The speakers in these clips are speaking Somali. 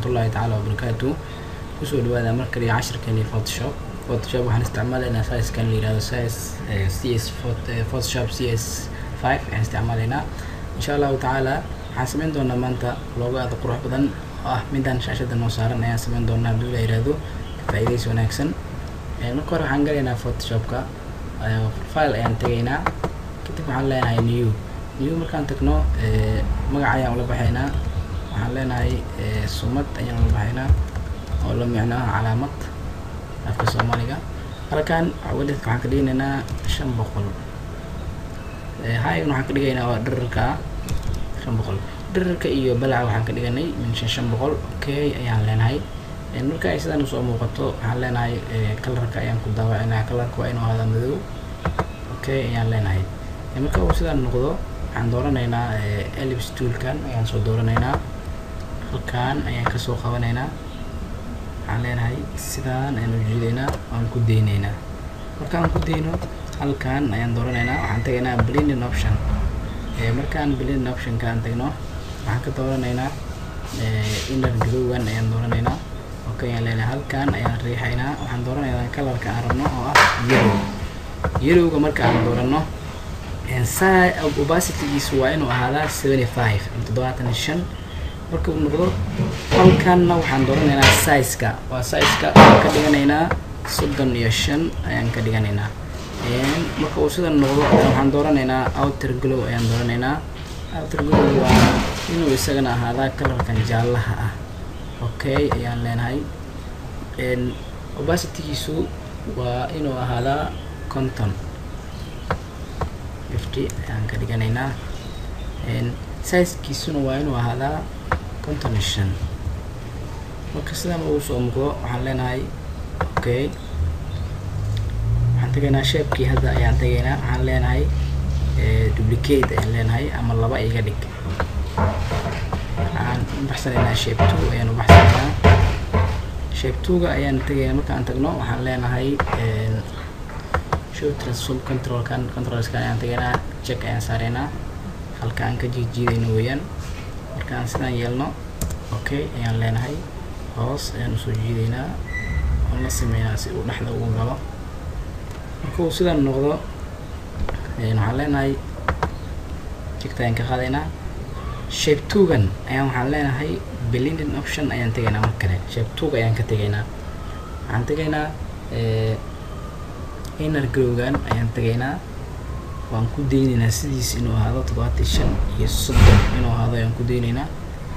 waraxmatullaahi tacaala wabarakaatu kusoo dhawaada mar kaliya cashirkeeni photoshop photoshop waxaan isticmaalaynaa sizekan la yihahdo size c s photoshop c s five ayaan isticmaalaynaa insha allahu tacaala waxaan sameyn doonaa maanta loogo aada qurux badan oo ah midaan shaashada noo saaran ayaan sameyn doonaa haddii la yihahdo faa'iidays wanaagsan marka hore waxaan galaynaa photoshopka file ayaan tegaynaa kadib waxaan leenahay new new markaan tagno magac ayaan ula baxaynaa waxaan leenahay sumad ayaan ula baxaynaa oo la micnaa calaamad afka soomaaliga halkan wadadka waxaan ka dhiganaynaa shan boqol higan waxaan ka dhigaynaa waa dherarka shan boqol dherarka iyo balaca waxaan ka dhiganay min shan shan boqol okay ayaan leenahay marka ay sidaan usoo muuqato waxaan leenahay kalarka ayaan ku daawacinaa kalarka waa inuu ahaada madow okay ayaan leenahay marka uu sidaan noqdo waxaan dooranaynaa elips toolkan ayaan soo dooranaynaa halkan ayaan kasoo qabanaynaa waxaan leenahay sidaan ayaan ujeedaynaa waan ku deynaynaa markaan ku deyno halkan ayaan dooranaynaa waxaan tegaynaa blending option markaan blending optionka aan tagno waxaan ka dooranaynaa inner glowgan ayaan dooranaynaa okay ayaan leenahay halkan ayaan riixaynaa waxaan dooranaynaa kalarka aan rabno oo ah yellow yellowga marka aan doorano opacitygiisu waa inuu ahaadaa seventy five toddobaatan iyo shan marka uu noqdo halkanna waxaan dooranaynaa sizeka waa sizeka ayaan ka dhiganaynaa soddon iyo shan ayaan ka dhiganaynaa marka uu sidan noqdo waxaan dooranaynaa outer glow ayaan dooranaynaa outer glow waa inuu isagana ahaadaa kalarkan jaallaha ah okay ayaan leenahay opacitygiisu waa inuu ahaadaa conton fifty ayaan ka dhiganaynaa sizekiisuna waa inuu ahaadaa konton iyo shan marka sidan uu soo muuqdo waxaan leenahay okay waxaan tegaynaa sheebkii hadda ayaan tegaynaa waxaan leenahay duplicate ayaan leenahay ama laba iga dhig waxaan ubaxsanaynaa shape two ayaan ubaxsanaynaa shape two-ga ayaan tegaynaa markaan tagno waxaan leenahay show transform controlkan controlskan ayaan tegaynaa check ayaan saaraynaa halka aan ka jiijiidayno weeyaan markaan sidaan yeelno okay ayaan leenahay hoos ayaan usoo jiidaynaa oon la sameynaa si uu dhexda ugu galo marka uu sidaan noqdo waxaan leenahay jigta ayaan ka qaadaynaa shape two-gan ayaan waxaan leenahay blending option ayaan tegaynaa mar kale shape two-ga ayaan ka tegaynaa waxaan tegaynaa inner growgan ayaan tegaynaa waan ku deynaynaa sidiis inuu ahaado toddobaatan shan iyo soddon inuu ahaado ayaan ku deynaynaa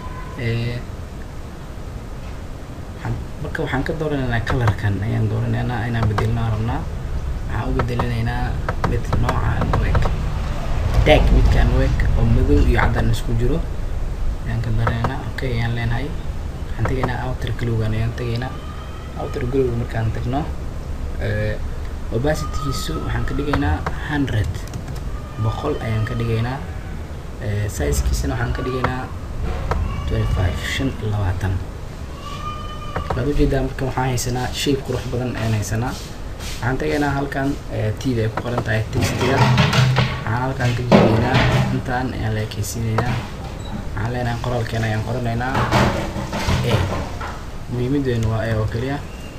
marka waxaan ka dooranaynaa kalarkan ayaan dooranaynaa inaan bedelnaa rabnaa waxaan u bedelinaynaa mid noocaan u eg dag midkaan u eg oo madow iyo caddaan isku jiro ayaan ka dooranaynaa okay ayaan leenahay waxaan tegaynaa outer glowgan ayaan tegaynaa outer glowga markaan tagno opacitygiisu waxaan ka dhigaynaa hundred boqol ayaan ka dhigaynaa sizekiisana waxaan ka dhigaynaa twenty five shan iyo labaatan waad ujeedaa marka waxaan haysanaa shape qurux badan ayaan haysanaa waxaan tegaynaa halkan tda ay ku qoran tahay textiga waxaan halkan ka jidaynaa intaan ayaan la ekeysiinaynaa waxaan leenahay qoraalkeena ayaan qoranaynaa a muhiimadeenu waa a oo keliya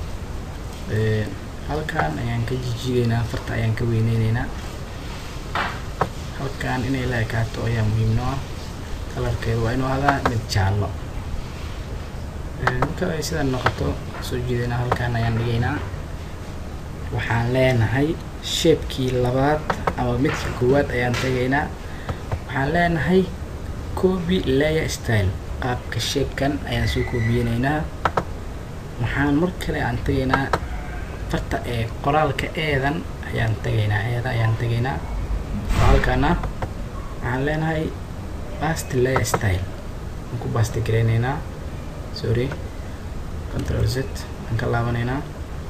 halkan ayaan ka jijiidaynaa farta ayaan ka weyneyneynaa halkan inay la ekaato ayaa muhiimno ah kalarkeedu waa inuu ahadaa mid jaallo marka ay sidan noqoto soo jiidaynaa halkan ayaan dhigaynaa waxaan leenahay sheebkii labaad ama midka koowaad ayaan tegaynaa waxaan leenahay copy layer style qaabka sheebkan ayaan soo koobiyeyneynaa waxaan mar kale aan tegaynaa farta ee qoraalka eedan ayaan tegaynaa eeda ayaan tegaynaa qoraalkana waxaan leenahay bast layer style aan ku basti gareyneynaa sorry control z aan ka laabanaynaa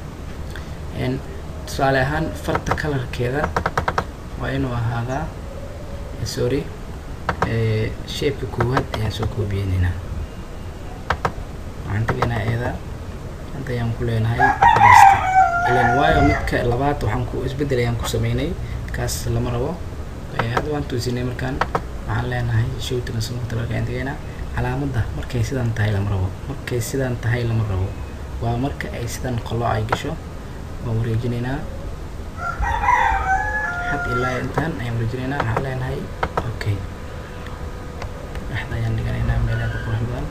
tusaale ahaan farta kalarkeeda waa inuu ahaadaa sorry shapeka koowaad ayaan soo koobiyeyneynaa waxaan tegaynaa eeda hadda ayaan ku leenahay basti ilan waayo midka labaad waxaan ku isbeddel ayaan ku sameynay kaas lama rabo hadda waan toosinay markaan waxaan leenahay show transform controlka ayaan tegaynaa calaamadda markay sidan tahay lama rabo markay sidan tahay lama rabo waa marka ay sidan qolo ay gasho waan wareejinaynaa xad ilaa intaan ayaan wareejinaynaa waxaan leenahay okay dhexda ayaan dhiganaynaa meelaha qurux badan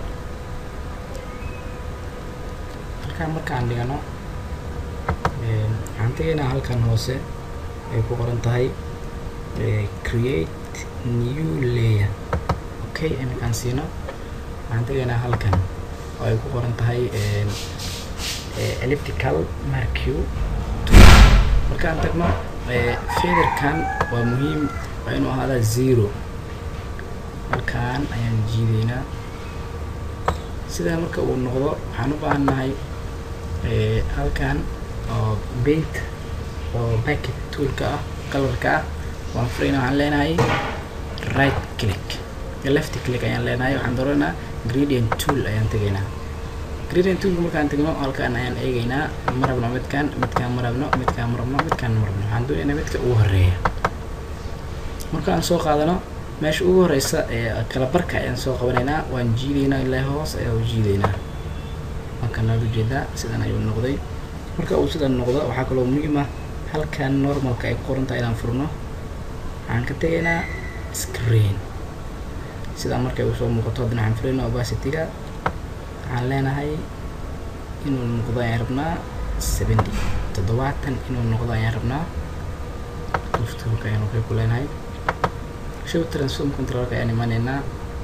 halkaan markaan dhigano waxaan tegaynaa halkan hoose ay ku qoran tahay create new layer okay iminkaan siino waxaan tegaynaa halkan oo ay ku qoran tahay elliptical marque markaan tagno featherkan waa muhiim waa inuu ahaadaa zero halkaan ayaan jiidaynaa sidaa marka uu noqdo waxaan u baahannahay halkan oo paint oo packet toolka ah colorka ah waan furayna waxaan leenahay right click left click ayaan leenahay waxaan dooranaa gradient tool ayaan tegaynaa gradient toolka markaan tegno halkaan ayaan eegaynaa ma rabno midkaan midkaan ma rabno midkaan ma rabno midkaan ma rabno waxaan doonaynaa midka ugu horeeya markaan soo qaadano meesha ugu horeysa ee kala barka ayaan soo qabanaynaa waan jiidaynaa ilaa hoos ayaa u jiidaynaa halkan aad ujeedaa sidan ayuu noqday marka uu sidan noqdo waxaa kaloo muhiim ah halkan normalka ay ku qoran tahay inaan furno waxaan ka tegaynaa screen sidaa markay uu soo muuqato haddana waxaan furaynaa obacity-ga waxaan leenahay inuu noqdo ayaan rabnaa seventy toddobaatan inuu noqdo ayaan rabnaa tuftuulka ayaan waxay ku leenahay show transform controlka ayaan imanaynaa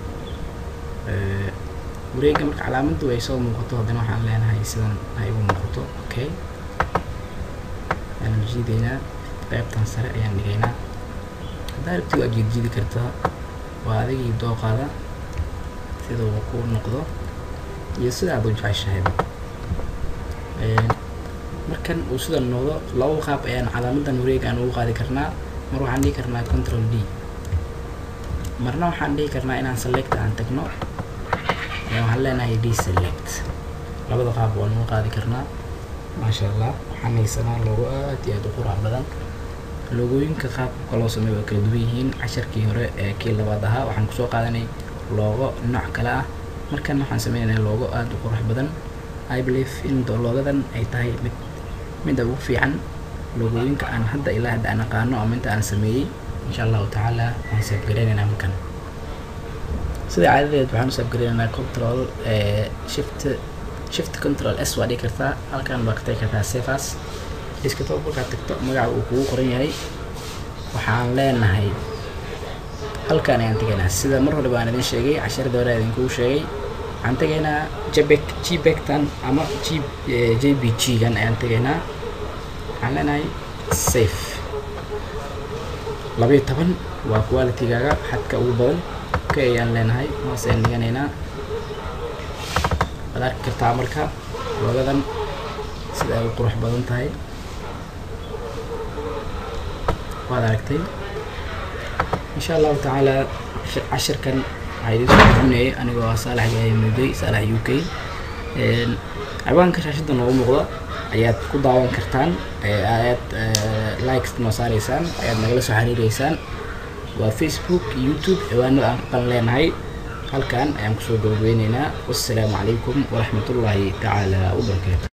wareega marka calaamaddu ay soo muuqato haddana waxaan leenahay sidan ay ugu muuqato okay ayaan jiidaynaa qaybtan sare ayaan dhigaynaa haddaa rabti waa jiidjiidi kartaa waa adigii dooqaada sida uu ku noqdo iyo sida aad u jeceshahayba markan uu sidan noqdo laba qaab ayaan calaamadan wareega aan ugu qaadi karnaa mar waxaan dhihi karnaa control d marna waxaan dhihi karnaa inaan select aan tagno waxaan leenahay d select labada qaab waan ugu qaadi karnaa maasha allah waxaan haysanaa logo aad iyo aad u qurux badan logooyinka qaabka loo sameeyo waa kala duwan yihiin casharkii hore ee kii labaad ahaa waxaan kusoo qaadanay loogo nooc kale ah markan waxaan sameynaya loogo aad u qurux badan i believe in loogadan ay tahay mid midda ugu fiican logooyinka aan hadda ilaa hadda aan aqaano ama inta aan sameeyey insha allahu tacaala waan saafgareynaynaa markan sida caadadeed waxaan u saafgareynaynaa control shift shift control s waa dhigi kartaa halkan baa ka tagi kartaa sefas iskatoo markaad tagto magaca uu kugu qoran yahay waxaan leenahay halkaan ayaan tegaynaa sida mar hore baan idin sheegay casharada hore idinkugu sheegay waxaan tegaynaa jbek gbektan ama g j b g gan ayaan tegaynaa waxaan leenahay safe labayo toban waa qualitygaaga xadka ugu badan ka ayaan leenahay hoos ayaan dhiganaynaa waad arki kartaa marka loogadan sida ay u qurux badan tahay waad aragtay insha allahu tacaala cashirkan waxaa idin soo bixinayay anigoo ah saalax gaaya mudey saalax u k ciwaanka shaashada noogu muuqda ayaad ku daawan kartaan ayaad likes noo saaraysaan ayaad nagala soo xiriireysaan waa facebook youtube ciwaanada aan kuqan leenahay halkan ayaan kusoo gabagabeyneynaa wassalaamu calaykum waraxmatullaahi tacaala wabarakaatu